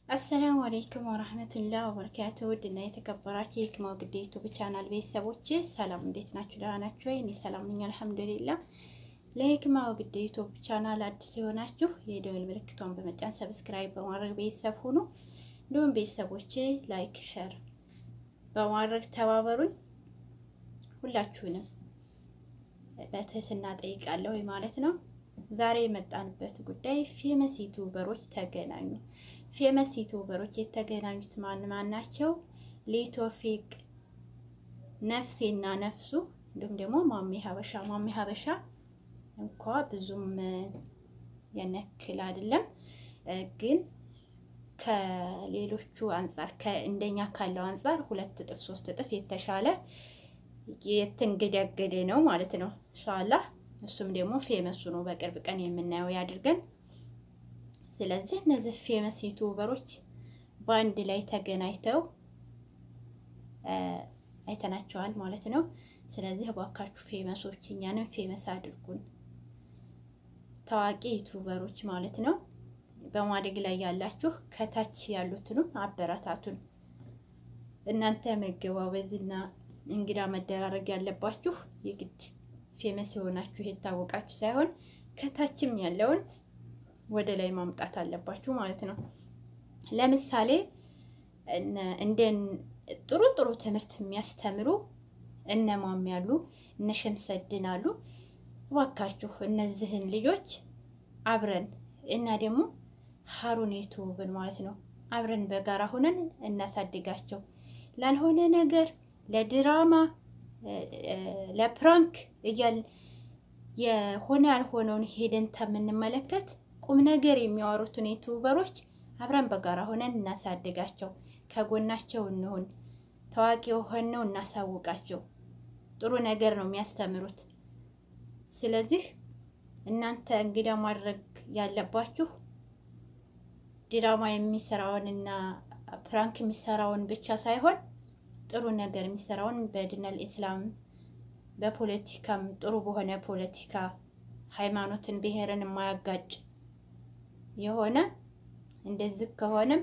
አሰላሙ አለይኩም ወራህመቱላህ ወበረካቱ ውድና የተከበራችሁ የህክማ ግዴ ዩቱብ ቻናል ቤተሰቦች ሰላም፣ እንዴት ናችሁ? ደህና ናችሁ ወይ? እኔ ሰላም ነኝ አልሐምዱሊላህ። ለህክማ ግዴ ዩቱብ ቻናል አዲስ የሆናችሁ የደወል ምልክቷን በመጫን ሰብስክራይብ በማድረግ ቤተሰብ ሁኑ። እንዲሁም ቤተሰቦች ላይክ፣ ሸር በማድረግ ተባበሩኝ። ሁላችሁንም በትህትና ጠይቃለሁ ማለት ነው። ዛሬ የመጣንበት ጉዳይ ፌመስ ዩቱበሮች ተገናኙ። ፌመስ ዩቱበሮች የተገናኙት ማን ማን ናቸው? ሊቶፊቅ ነፍሴና ነፍሱ እንዲሁም ደግሞ ማሜ ሀበሻ። ማሜ ሀበሻ እንኳ ብዙም የነክል አይደለም፣ ግን ከሌሎቹ አንጻር እንደኛ ካለው አንጻር ሁለት እጥፍ ሶስት እጥፍ የተሻለ የተንገዳገደ ነው ማለት ነው ኢንሻአላህ። እሱም ደግሞ ፌመሱ ነው። በቅርብ ቀን የምናየው ያድርገን። ስለዚህ እነዚህ ፌመስ ዩቱበሮች በአንድ ላይ ተገናኝተው አይተናቸዋል ማለት ነው። ስለዚህ እባካችሁ ፌመሶች እኛንም ፌመስ አድርጉን፣ ታዋቂ ዩቱበሮች ማለት ነው። በማደግ ላይ ያላችሁ ከታች ያሉትንም አበረታቱን። እናንተ መገባበዝና እንግዳ መደራረግ ያለባችሁ የግድ ፌመስ የሆናችሁ የታወቃችሁ ሳይሆን ከታችም ያለውን ወደ ላይ ማምጣት አለባችሁ ማለት ነው። ለምሳሌ እንደ ጥሩ ጥሩ ትምህርት የሚያስተምሩ እነማም ያሉ እነ ሸምሰድን አሉ። እባካችሁ እነዚህን ልጆች አብረን እና ደግሞ ሀሩን ዩቱብን ማለት ነው አብረን በጋራ ሆነን እናሳድጋቸው። ላልሆነ ነገር ለድራማ ለፕራንክ እያል የሆነ ያልሆነውን ሄደን የምንመለከት ቁም ነገር የሚያወሩትን ዩቱበሮች አብረን በጋራ ሆነን እናሳድጋቸው፣ ከጎናቸው እንሁን፣ ታዋቂ የሆነው እናሳውቃቸው። ጥሩ ነገር ነው የሚያስተምሩት። ስለዚህ እናንተ እንግዳ ማድረግ ያለባችሁ ድራማ የሚሰራውንና ፕራንክ የሚሰራውን ብቻ ሳይሆን ጥሩ ነገር የሚሰራውን በዲነል ኢስላም በፖለቲካም ጥሩ በሆነ ፖለቲካ ሃይማኖትን፣ ብሔርን የማያጋጭ የሆነ እንደዚህ ከሆነም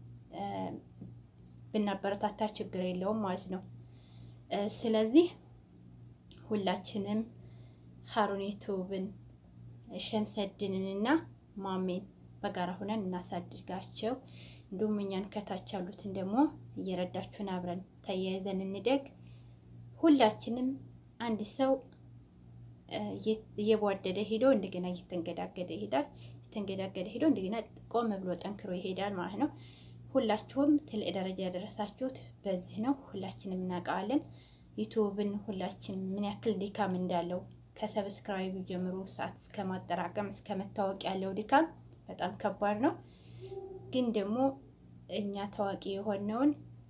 ብናበረታታ ችግር የለውም ማለት ነው። ስለዚህ ሁላችንም ሀሩን ዩቱብን ሸምሰድንንና ማሜን በጋራ ሆነን እናሳድጋቸው። እንዲሁም እኛን ከታች ያሉትን ደግሞ እየረዳችሁን አብረን ተያይዘን እንደግ። ሁላችንም አንድ ሰው እየቧደደ ሄዶ እንደገና እየተንገዳገደ ይሄዳል። የተንገዳገደ ሄዶ እንደገና ቆም ብሎ ጠንክሮ ይሄዳል ማለት ነው። ሁላችሁም ትልቅ ደረጃ ያደረሳችሁት በዚህ ነው። ሁላችንም እናውቀዋለን። ዩቱብን ሁላችን ምን ያክል ድካም እንዳለው ከሰብስክራይብ ጀምሮ ሰዓት እስከ ማጠራቀም እስከ መታወቅ ያለው ድካም በጣም ከባድ ነው። ግን ደግሞ እኛ ታዋቂ የሆነውን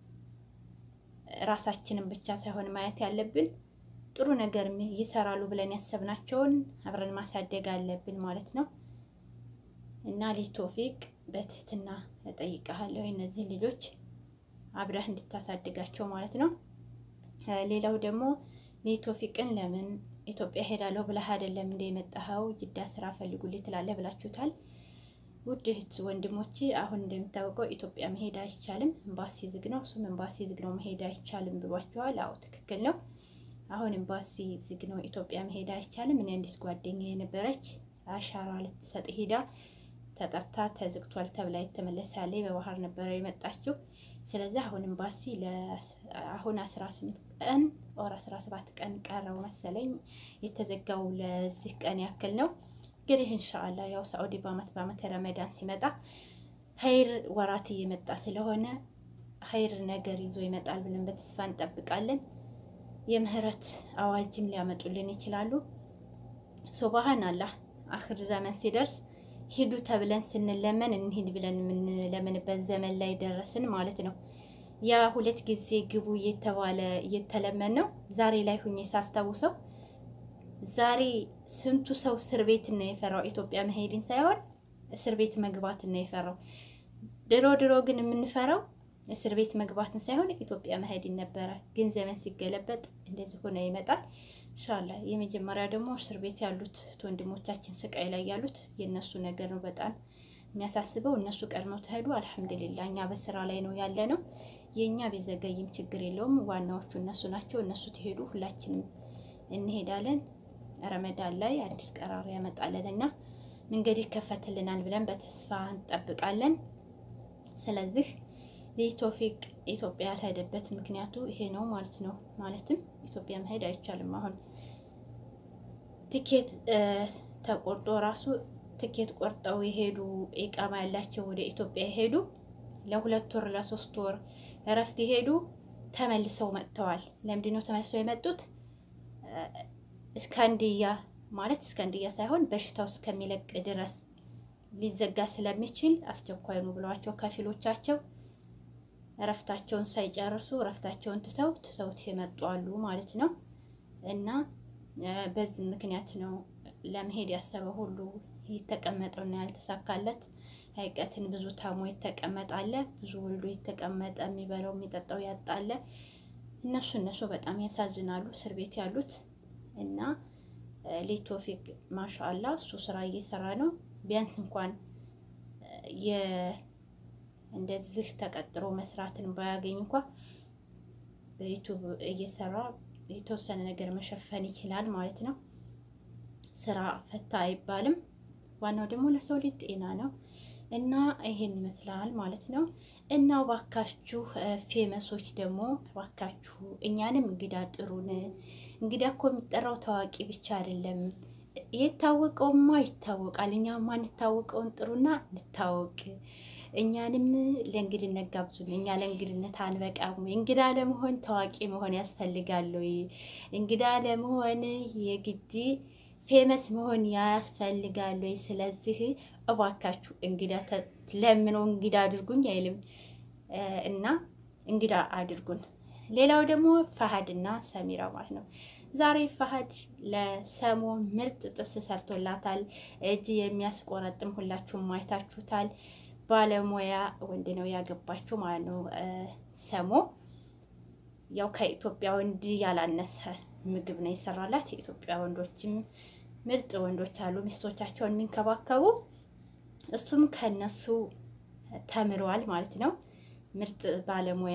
ራሳችንን ብቻ ሳይሆን ማየት ያለብን ጥሩ ነገር ይሰራሉ ብለን ያሰብናቸውን አብረን ማሳደግ አለብን ማለት ነው። እና ሊቶፊቅ በትህትና እጠይቀሃለሁ እነዚህ ልጆች አብረህ እንድታሳድጋቸው ማለት ነው። ሌላው ደግሞ ሊቶፊቅን ለምን ኢትዮጵያ ሄዳለሁ ብለህ አይደለም እንደ የመጣኸው ጅዳ ስራ ፈልጉልኝ ትላለህ ብላችሁታል። ውድ እህት ወንድሞቼ፣ አሁን እንደሚታወቀው ኢትዮጵያ መሄድ አይቻልም፣ ኤምባሲ ዝግ ነው። እሱም ኤምባሲ ዝግ ነው መሄድ አይቻልም ብሏቸዋል። አዎ ትክክል ነው። አሁን ኤምባሲ ዝግ ነው፣ ኢትዮጵያ መሄድ አይቻልም። እኔ አንዲት ጓደኛ የነበረች አሻራ ልትሰጥ ሄዳ ተጠርታ ተዝግቷል ተብላ የተመለሳለች በባህር ነበረ የመጣችው። ስለዚህ አሁን ኤምባሲ አሁን አስራ ስምንት ቀን ኦር አስራ ሰባት ቀን ቀረው መሰለኝ የተዘጋው ለዚህ ቀን ያክል ነው። እንግዲህ እንሻአላ ያው ሳኡዲ በአመት በአመት ረመዳን ሲመጣ ኸይር ወራት እየመጣ ስለሆነ ኸይር ነገር ይዞ ይመጣል ብለን በተስፋ እንጠብቃለን። የምህረት አዋጅም ሊያመጡልን ይችላሉ። ሱብሃን አላህ አክር ዘመን ሲደርስ ሂዱ ተብለን ስንለመን እንሂድ ብለን የምንለምንበት ዘመን ላይ ደረስን ማለት ነው። ያ ሁለት ጊዜ ግቡ እየተባለ እየተለመን ነው። ዛሬ ላይ ሁኜ ሳስታውሰው ዛሬ ስንቱ ሰው እስር ቤት ነው የፈራው ኢትዮጵያ መሄድን ሳይሆን እስር ቤት መግባትን ነው የፈራው። ድሮ ድሮ ግን የምንፈራው እስር ቤት መግባትን ሳይሆን ኢትዮጵያ መሄድን ነበረ። ግን ዘመን ሲገለበጥ እንደዚህ ሆነ ይመጣል። ኢንሻላ የመጀመሪያ ደግሞ እስር ቤት ያሉት ወንድሞቻችን ስቃይ ላይ ያሉት የእነሱ ነገር ነው በጣም የሚያሳስበው እነሱ ቀድመው ተሄዱ። አልሐምዱሊላ እኛ በስራ ላይ ነው ያለ ነው። የእኛ ቢዘገይም ችግር የለውም። ዋናዎቹ እነሱ ናቸው። እነሱ ትሄዱ፣ ሁላችንም እንሄዳለን። ረመዳን ላይ አዲስ ቀራር ያመጣለን እና መንገድ ይከፈትልናል ብለን በተስፋ እንጠብቃለን። ስለዚህ ቶፊቅ ኢትዮጵያ ያልሄደበት ምክንያቱ ይሄ ነው ማለት ነው። ማለትም ኢትዮጵያ መሄድ አይቻልም። አሁን ትኬት ተቆርጦ ራሱ ትኬት ቆርጠው የሄዱ ኢቃማ ያላቸው ወደ ኢትዮጵያ የሄዱ ለሁለት ወር ለሶስት ወር እረፍት የሄዱ ተመልሰው መጥተዋል። ለምንድን ነው ተመልሰው የመጡት? እስካንድያ ማለት እስካንድያ ሳይሆን በሽታው እስከሚለቅ ድረስ ሊዘጋ ስለሚችል አስቸኳይ ነው ብለዋቸው ከፊሎቻቸው እረፍታቸውን ሳይጨርሱ እረፍታቸውን ትተው ትተውት የመጡ አሉ ማለት ነው። እና በዚህ ምክንያት ነው ለመሄድ ያሰበ ሁሉ የተቀመጠውና ያልተሳካለት። ሀይቀትን ብዙ ታሞ የተቀመጣለ፣ ብዙ ወልዶ የተቀመጠ የሚበላው የሚጠጣው ያጣለ። እነሱ እነሱ በጣም ያሳዝናሉ፣ እስር ቤት ያሉት እና ቶፊቅ ማሻአላ እሱ ስራ እየሰራ ነው። ቢያንስ እንኳን እንደዚህ ተቀጥሮ መስራትን ባያገኝ እንኳ በዩቱብ እየሰራ የተወሰነ ነገር መሸፈን ይችላል ማለት ነው። ስራ ፈታ አይባልም። ዋናው ደግሞ ለሰው ልጅ ጤና ነው እና ይሄን ይመስላል ማለት ነው። እና ባካችሁ ፌመሶች ደግሞ ባካችሁ እኛንም እንግዳ ጥሩን። እንግዳ እኮ የሚጠራው ታዋቂ ብቻ አይደለም። የታወቀውማ ይታወቃል። እኛ ማንታወቀውን ጥሩና እንታወቅ። እኛንም ለእንግድነት ጋብዙን። እኛ ለእንግድነት አንበቃም። እንግዳ ለመሆን ታዋቂ መሆን ያስፈልጋል ወይ? እንግዳ ለመሆን የግድ ፌመስ መሆን ያስፈልጋል ወይ? ስለዚህ እባካችሁ እንግዳ ለምነው እንግዳ አድርጉኝ አይልም እና እንግዳ አድርጉን። ሌላው ደግሞ ፈሀድና ሰሚራ ማለት ነው። ዛሬ ፈሀድ ለሰሞ ምርጥ ጥብስ ሰርቶላታል። እጅ የሚያስቆረጥም ሁላችሁም አይታችሁታል። ባለሙያ ወንድ ነው ያገባችው ማለት ነው። ሰሞ ያው ከኢትዮጵያ ወንድ ያላነሰ ምግብ ነው የሰራላት። የኢትዮጵያ ወንዶችም ምርጥ ወንዶች አሉ ሚስቶቻቸውን የሚንከባከቡ። እሱም ከነሱ ተምረዋል ማለት ነው። ምርጥ ባለሙያ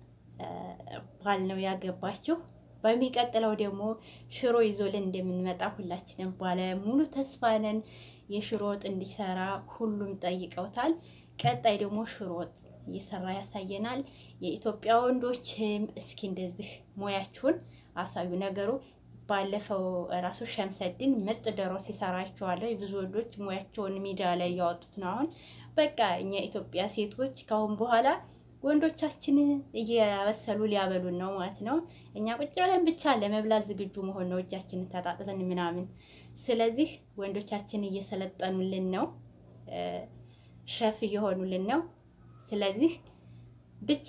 ባል ነው ያገባችው። በሚቀጥለው ደግሞ ሽሮ ይዞልን እንደምንመጣ ሁላችንም ባለ ሙሉ ተስፋ ነን። የሽሮ ወጥ እንዲሰራ ሁሉም ጠይቀውታል። ቀጣይ ደግሞ ሽሮ ወጥ እየሰራ ያሳየናል። የኢትዮጵያ ወንዶችም እስኪ እንደዚህ ሙያችሁን አሳዩ። ነገሩ ባለፈው ራሱ ሸምሰድን ምርጥ ዶሮ ሲሰራ አይቼዋለሁ። ብዙ ወንዶች ሙያቸውን ሚዲያ ላይ እያወጡት ነው። አሁን በቃ እኛ ኢትዮጵያ ሴቶች ካሁን በኋላ ወንዶቻችን እያበሰሉ ሊያበሉን ነው ማለት ነው። እኛ ቁጭ ብለን ብቻ ለመብላት ዝግጁ መሆን ነው፣ እጃችንን ተጣጥበን ምናምን። ስለዚህ ወንዶቻችን እየሰለጠኑልን ነው፣ ሸፍ እየሆኑልን ነው። ስለዚህ ብቻ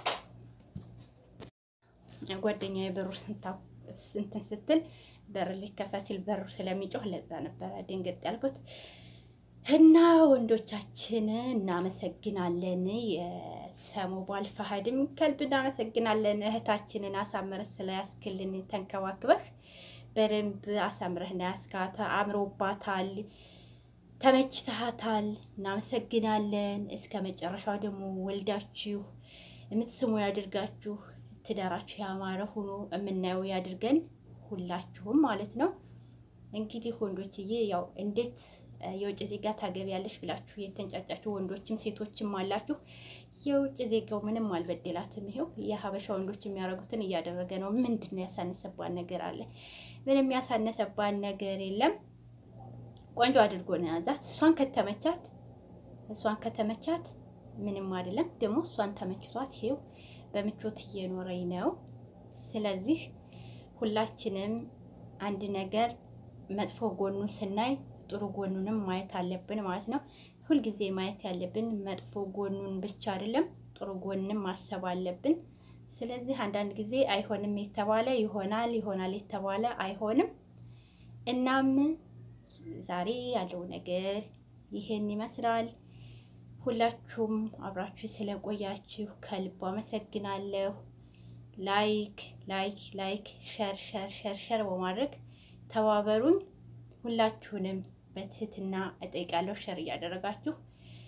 ጓደኛዬ በሩ እንትን ስትል በር ሊከፈት ሲል በሩ ስለሚጮህ ለዛ ነበረ ድንግጥ ያልኩት። እና ወንዶቻችን እናመሰግናለን። የሰሞ ባል ፈሀድም ከልብ እናመሰግናለን። እህታችንን አሳምረህ ስለያስክልን ተንከባክበህ በደንብ አሳምረህ ያስካታ አምሮባታል፣ ተመችተሃታል። እናመሰግናለን። እስከ መጨረሻው ደግሞ ወልዳችሁ የምትስሙ ያድርጋችሁ። ትዳራችሁ ያማረ ሆኖ የምናየው ያድርገን ሁላችሁም ማለት ነው። እንግዲህ ወንዶችዬ ያው እንዴት የውጭ ዜጋ ታገቢያለሽ ብላችሁ የተንጫጫችሁ ወንዶችም ሴቶችም አላችሁ። የውጭ ዜጋው ምንም አልበደላትም። ይሄው የሀበሻ ወንዶች የሚያደርጉትን እያደረገ ነው። ምንድን ነው ያሳነሰባን ነገር አለ? ምንም ያሳነሰባን ነገር የለም። ቆንጆ አድርጎ ነው ያዛት። እሷን ከተመቻት እሷን ከተመቻት ምንም አይደለም። ደግሞ እሷን ተመችቷት ይሄው በምቾት እየኖረኝ ነው። ስለዚህ ሁላችንም አንድ ነገር መጥፎ ጎኑን ስናይ ጥሩ ጎኑንም ማየት አለብን ማለት ነው። ሁልጊዜ ማየት ያለብን መጥፎ ጎኑን ብቻ አይደለም፣ ጥሩ ጎንም ማሰብ አለብን። ስለዚህ አንዳንድ ጊዜ አይሆንም የተባለ ይሆናል፣ ይሆናል የተባለ አይሆንም። እናም ዛሬ ያለው ነገር ይሄን ይመስላል። ሁላችሁም አብራችሁ ስለቆያችሁ ከልብ አመሰግናለሁ። ላይክ ላይክ ላይክ ሸር ሸር ሸር ሸር በማድረግ ተባበሩኝ። ሁላችሁንም በትህትና እጠይቃለሁ። ሸር እያደረጋችሁ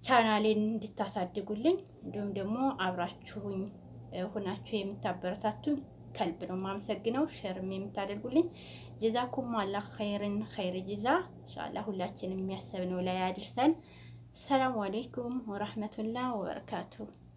ቻናሌን እንድታሳድጉልኝ እንዲሁም ደግሞ አብራችሁኝ ሁናችሁ የምታበረታቱኝ ከልብ ነው የማመሰግነው። ሸርም የምታደርጉልኝ ጀዛኩም አላህ ኸይርን ኸይር ጅዛ ኢንሻአላህ ሁላችንም የሚያሰብነው ላይ አድርሰን። ሰላም አሌይኩም ወራህመቱላህ ወበረካቱሁ።